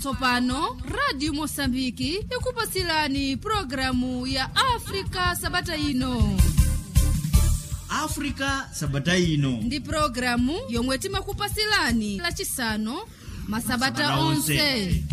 tsopano radio mosambiki ikupasilani programu ya afrika sabata ino africa sabata ino ndi programu yomwe timakupasilani lachisanu masabata Masabata onse. onse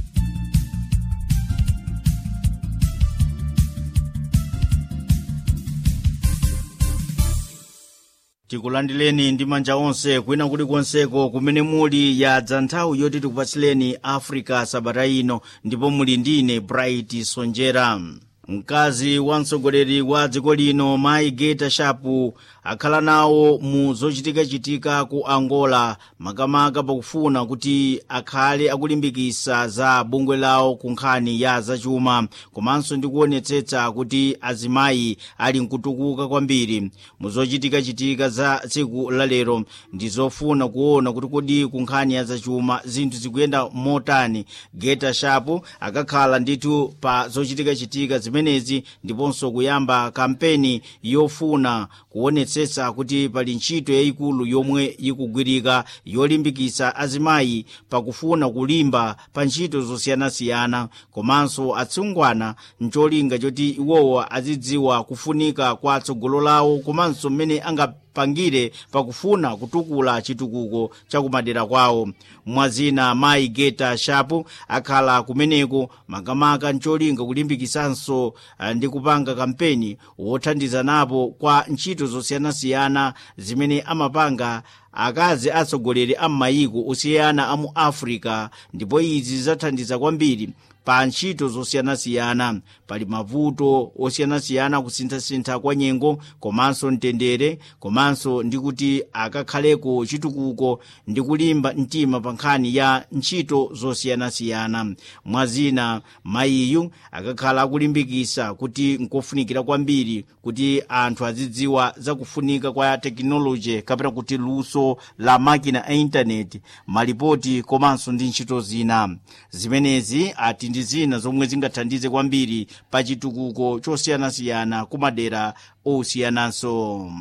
tikulandileni ndi manja onse kwina kulikonseko kumene muli yadza nthawi yoti tikupatsileni africa sabata ino ndipo muli ndine bright sonjera mkazi wa mtsogoleri wa dziko lino mayi geta shapu akhala nawo mu zochitikachitika ku angola makamaka pakufuna kuti akhale akulimbikitsa za bungwe lawo ku nkhani ya zachuma komanso ndi kuonetsetsa kuti azimayi ali mkutukuka kwambiri mu zochitikachitika za tsiku lalero ndi zofuna kuona kuti kodi ku nkhani ya zachuma zinthu zikuyenda motani geta shapu akakhala ndithu pa zochitikachitika zimenezi ndiponso kuyamba kampeni yofuna kuonetsetsa kuti pali ntchito yayikulu yomwe ikugwirika yolimbikitsa azimayi pakufuna kulimba pa ntchito zosiyanasiyana komanso atsungwana ncholinga choti iwowa azidziwa kufunika kwa tsogolo lawo komanso mmene angapangire pakufuna kutukula chitukuko chakumadera kwawo mwazina mayi geta shapu akhala kumeneko makamaka ncholinga kulimbikitsanso ah, ndi kupanga kampeni wothandiza napo kwa ntchito zosiyanasiyana zimene amapanga akazi atsogoleri a m'mayiko osiyana a mu africa ndipo izi zidzathandiza kwambiri pa ntchito zosiyanasiyana pali mavuto osiyanasiyana kusinthasintha kwa nyengo komanso mtendere komanso ndi kuti akakhaleko chitukuko ndi kulimba mtima pa nkhani ya ntchito zosiyanasiyana mwazina mayiyu akakhala akulimbikitsa kuti nkofunikira kwambiri kuti anthu azidziwa zakufunika kwa tekinoloji kapena kuti luso la makina a intaneti malipoti komanso ndi ntchito zina zimenezi ati ndi zina zomwe zingathandize kwambiri pa chitukuko chosiyanasiyana kumadera osiyananso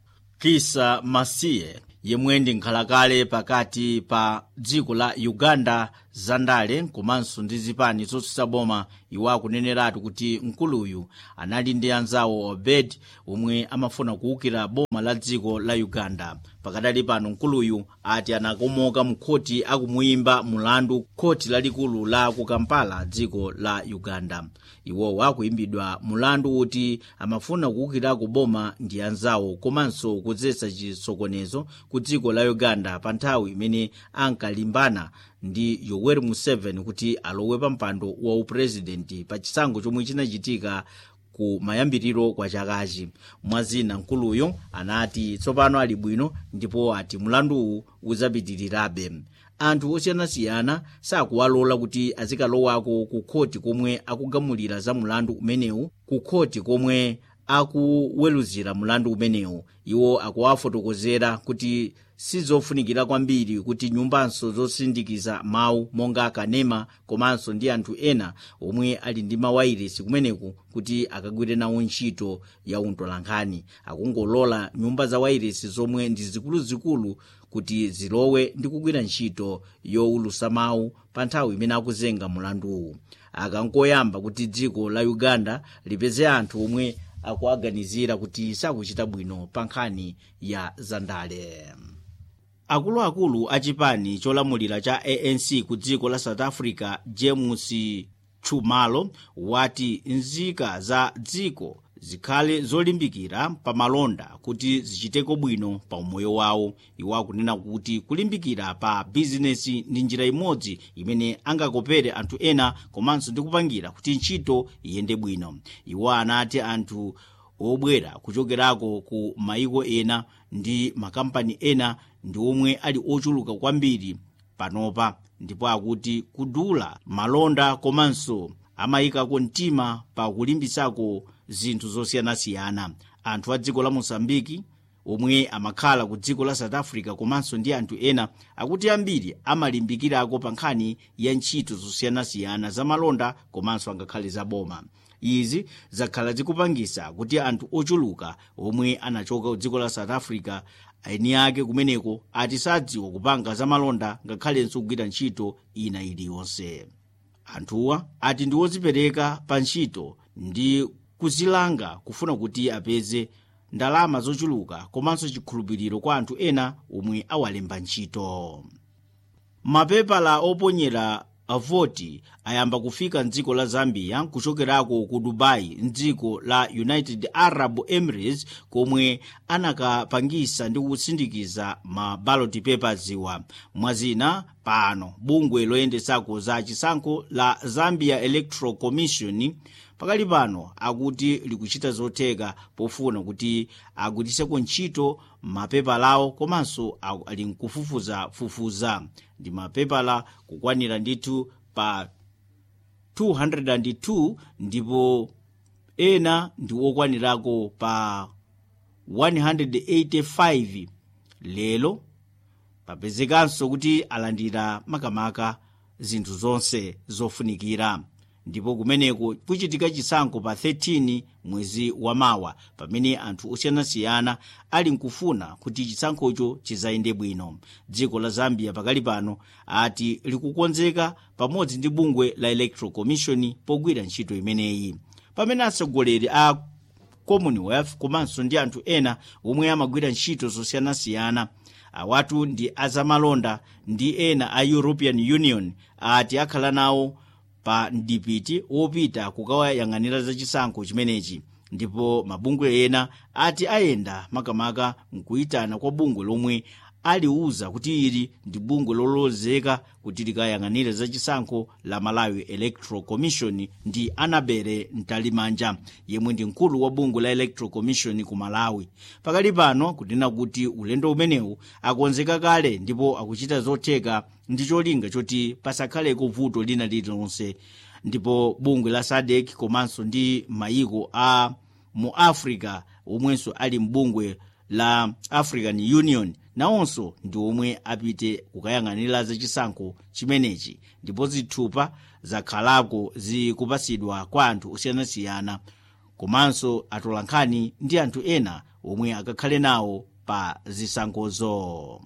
kisa masiye yemwe ndi nkhalakale pakati pa dziko la uganda zandale komanso ndi zipani zotsutsa boma iwo akuneneratu kuti mkuluyu anali ndi anzawo obed omwe amafuna kuwukira boma la dziko la uganda pakadali pano mkuluyu ati anakomoka mu khoti akumuyimba mulandu khoti lalikulu la ku kampala dziko la uganda iwowo akuyimbidwa mulandu kuti amafuna kuwukirako boma ndi anzawo komanso kudzetsa chisokonezo ku dziko la uganda pa nthawi imene ankalimbana ndi yoweri museveni kuti alowe pa mpando wa upurezidenti pa chisankho chomwe chinachitika ku mayambiriro kwa chakachi mwazina mkuluyo anati tsopano ali bwino ndipo ati mulanduwu udzapitirirabe anthu osiyanasiyana sakuwalola kuti azikalowako ku khoti komwe akugamulira za mulandu umenewu ku khoti komwe akuweruzira mulandu umenewu iwo akuwafotokozera kuti sizofunikira kwambiri kuti nyumbanso zosindikiza mawu monga kanema komanso ndi anthu ena omwe ali ndi mawayiresi kumeneku kuti akagwire nawo ntchito ya untolankhani akungolola nyumba za wayiresi zomwe ndi zikuluzikulu kuti zilowe ndi kugwira ntchito yowulusa mawu pa nthawi imene akuzenga mulanduwu akangoyamba kuti dziko la uganda lipeze anthu omwe akuaganizira kuti sakuchita bwino pa nkhani ya zandale akuluakulu a chipani cholamulira cha anc ku dziko la south africa james chumalo wati nzika za dziko zikhale zolimbikira pa malonda kuti zichiteko bwino pa umoyo wawo iwo akunena kuti kulimbikira pa bizinesi ndi njira imodzi imene angakopere anthu ena komanso ndi kupangira kuti ntchito iyende bwino iwo anati anthu obwera kuchokerako ku maiko ena ndi makampani ena ndi omwe ali ochuluka kwambiri panopa ndipo akuti kudula malonda komanso amayikako mtima pa kulimbitsako zinthu zosiyanasiyana anthu a dziko la mosambiki omwe amakhala ku dziko la south africa komanso ndi anthu ena akuti ambiri amalimbikirako pa nkhani ya ntchito zosiyanasiyana za malonda komanso angakhale za boma izi zakhala zikupangisa kuti anthu ochuluka omwe anachoka ku dziko la south africa eni ake kumeneko ati sadziwa kupanga za malonda ngakhalenso kugwira ntchito ina iliyonse anthuwa ati ndi odzipereka pa ntchito ndi kuzilanga kufuna kuti apeze ndalama zochuluka komanso chikhulupiriro kwa anthu ena omwe awalemba ntchito mapepala oponyera avoti ayamba kufika mdziko la zambia kuchokerako ku dubai mdziko la united arab emirates komwe anakapangisa ndi kusindikiza ma ballot papers wa mwazina pano bungwe loyendesako za chisankho la zambia electoral commission pakali pano akuti likuchita zotheka pofuna kuti agwiritseko ntchito mapepala awo komanso ali nkufufuzafufuza ndi mapepala kukwanira ndithu pa 202 ndipo ena ndi okwanirako pa 185 lero papezekanso kuti alandira makamaka zinthu zonse zofunikira ndipo kumeneko kuchitika chisankho pa 13 mwezi wamawa pamene anthu osiyanasiyana ali nkufuna kuti chisankhocho chizayende bwino dziko la zambia pakali pano ati likukonzeka pamodzi ndi bungwe la electoral commission pogwira ntchito imeneyi pamene atsogoleri a commonwealth komanso ndi anthu ena omwe amagwira ntchito zosiyanasiyana awatu ndi azamalonda ndi ena a european union ati akhala nawo pa mdipiti wopita kukawayang'anira za chisankho chimenechi ndipo mabungwe ena ati ayenda makamaka mkuyitana kwa bungwe lomwe aliuza kuti ili ndi bungwe lolozeka kuti likayang'anire za chisankho la malawi electoral commission ndi anabere mtalimanja yemwe ndi mkulu wa bungwe la electoral commission ku malawi pakali pano kunena kuti ulendo umenewu akonzeka kale ndipo akuchita zotheka ndi cholinga choti pasakhaleko vuto lina lililonse ndipo bungwe la sadek komanso ndi mayiko a mu africa omwenso ali mbungwe la african union nawonso ndi omwe apite kukayang'anira zachisankho chimenechi ndipo zithupa zakhalako zikupasidwa kwa anthu osiyanasiyana komanso atolankhani ndi anthu ena omwe akakhale nawo pa zisankhozo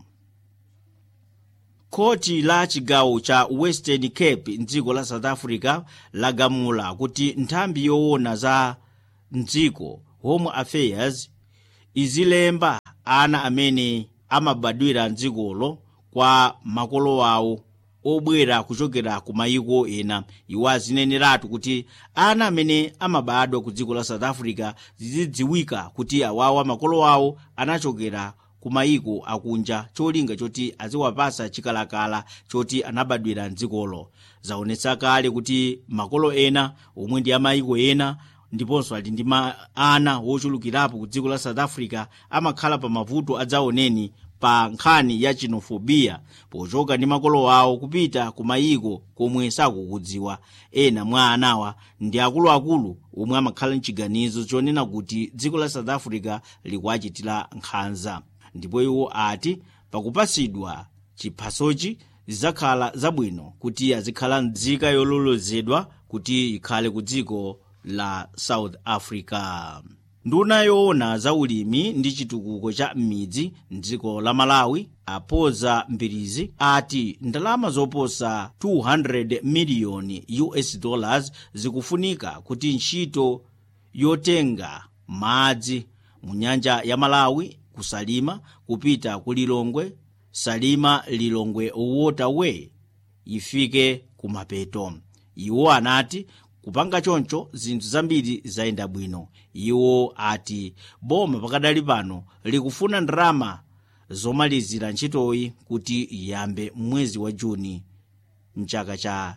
khoti la chigawo cha western cape mdziko la south africa lagamula kuti nthambi yoona za mdziko home affairs izilemba ana amene amabadwira mdzikolo kwa makolo awo obwera kuchokera ku mayiko ena iwo azineneratu kuti ana amene amabadwa ku dziko la south africa zizidziwika kuti awawa makolo awo anachokera ku mayiko akunja cholinga choti aziwapasa chikalakala choti anabadwira mdzikolo zaonetsa kale kuti makolo ena omwe ndi amayiko ena ndiponso ali ndi ana wochulukirapo ku dziko la south africa amakhala pa mavuto adzaoneni pa nkhani ya chinofobiya pochoka ndi makolo awo kupita ku mayiko komwe sakukudziwa ena mwa anawa ndi akuluakulu omwe amakhala mchiganizo chonena kuti dziko la south africa likuachitira nkhanza ndipo iwo ati pakupasidwa chiphasochi zidzakhala zabwino kuti azikhala mdzika yololozedwa kuti ikhale ku dziko la south africa nduna yoona za ulimi ndi chitukuko cha m'midzi mdziko la malawi apoza mbirizi ati ndalama zoposa 200 miliyoni us dollars zikufunika kuti ntchito yotenga madzi mu nyanja ya malawi kusalima kupita ku lilongwe salima lilongwe waterway ifike kumapeto iwo anati kupanga choncho zinthu zambiri zayenda bwino iwo ati boma pakadali pano likufuna ndalama zomalizira ntchitoyi kuti iyambe mwezi wa juni mchaka cha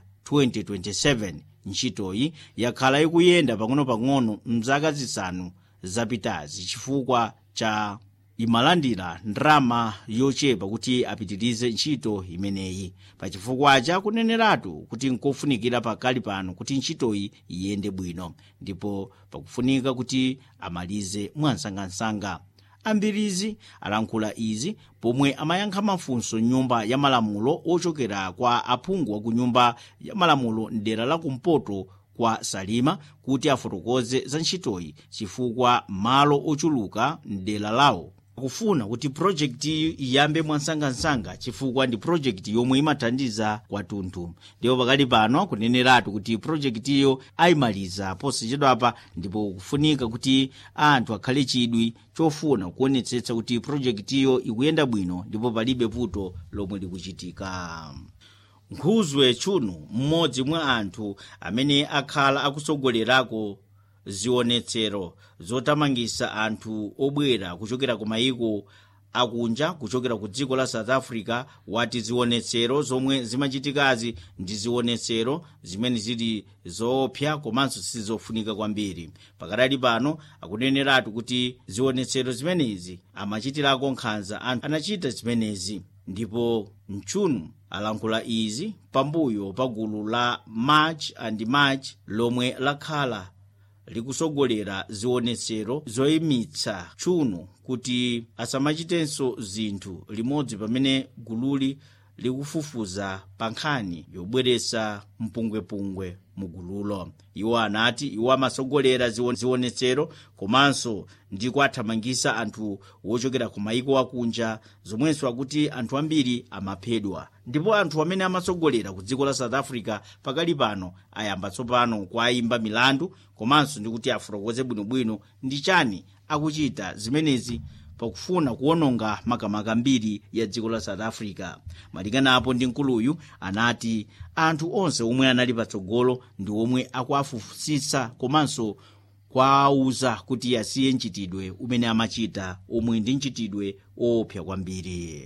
2027 ntchitoyi yakhala ikuyenda pang'ono-pang'ono mzaka zisanu zapitazi chifukwa cha imalandira ndalama yochepa kuti apitirize ntchito imeneyi pachifukwa chakuneneratu kuti nkofunikira pakali pano kuti ntchitoyi iyende bwino ndipo pakufunika kuti amalize mwansangansanga ambirizi alankhula izi pomwe amayankha mafunso nyumba ya malamulo ochokera kwa aphungu wa ku nyumba ya malamulo mdera la kumpoto kwa salima kuti afotokoze za ntchitoyi chifukwa malo ochuluka mdera lawo kufuna kuti projekti iyambe mwansangansanga chifukwa ndi projekti yomwe imathandiza kwathunthu ndipo pakali pano akuneneratu kuti projektiyo ayimaliza posachedwapa ndipo kufunika kuti anthu akhale chidwi chofuna kuonetsetsa kuti projektiyo ikuyenda bwino ndipo palibe vuto lomwe likuchitika nkhuzwe tchunu mmodzi mwa anthu amene akhala akusogolerako zionetsero zotamangisa anthu obwera kuchokera ku mayiko akunja kuchokera ku dziko la south africa wati zionetsero zomwe zimachitikazi ndi zionetsero zimene zili zoopsa komanso sizofunika kwambiri pakadali pano akuneneratu kuti zionetsero zimenezi amachitirako nkhanza anthu anachita zimenezi ndipo mchunu alankhula izi pambuyo pa gulu la march and march lomwe lakhala likusogolera zionetsero zoyimitsa tchunu kuti asamachitenso zinthu limodzi pamene gululi likufufuza pa nkhani yobweretsa mpungwepungwe mu gululo iwo anati iwo amasogolera zionetsero komanso ndi kuathamangisa anthu wochokera ku mayiko akunja zomwenso akuti anthu ambiri amaphedwa ndipo anthu amene amasogolera ku dziko la south africa pakali pano ayamba tsopano kuayimba milandu komanso ndi kuti afotokoze bwinobwino ndi chani akuchita zimenezi pakufuna kuwononga makamaka mbiri ya dziko la south africa malinganapo ndi mkuluyu anati anthu onse omwe anali patsogolo ndi omwe akuafufusitsa komanso kwaauza kuti asiye mchitidwe umene amachita omwe ndi mchitidwe woopsa kwambiri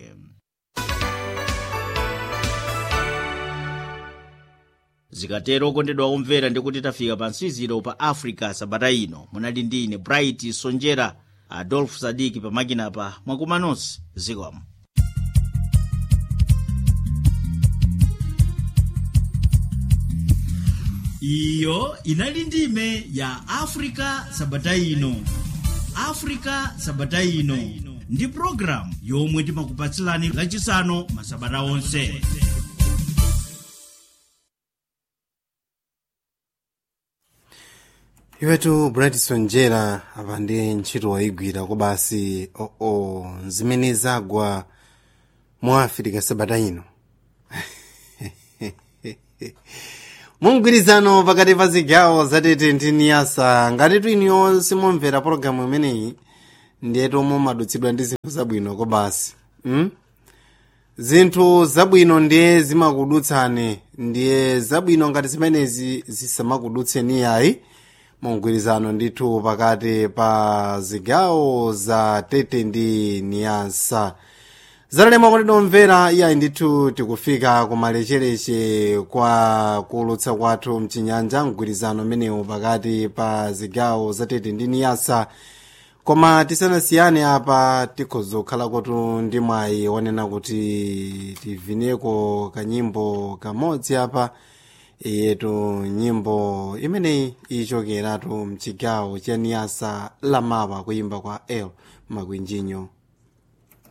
zikatero kondedwa omvera ndikuti tafika pa nsiziro pa africa sabata ino munali ndi ine bright sonjera adolf sadiki pamakinapa mwakuma nonse zikomo iyo inali ndime ya africa sabata ino africa sabata ino ndi programu yomwe timakupatsilani lachisanu masabata onse iwetu bradison njera apa ndi ntchito wayigwira kobasi oo oh, oh, zimene zagwa mu afirika sabata ino mumgwirizano pakati pa zigawo zatete ndi niyasa ngati twiniyo simumvera pologalamu imeneyi ndiyetu mumadutsidwa ndi zinthu zabwino kobasi mm? zinthu zabwino ndiye zimakudutsani ndiye zabwino ngati zimenezi zisamakudutseni yayi mumgwirizano ndithu pakati pa zigawo za tete ndi niyasa zatalema kuti domvera iyayi ndithu tikufika kumalechereche kwa kuulutsa kwathu mchinyanja mgwirizano umenewu pakati pa zigawo za tete ndi niyasa koma tisanasiyane apa tikhoza kukhala kotu ndi mwayi wonena kuti tivineko kanyimbo kamodzi apa yetu nyimbo imeneyi ichokeratu mchigawo cha niyasa lamapa kuyimba kwa el makwinjinyo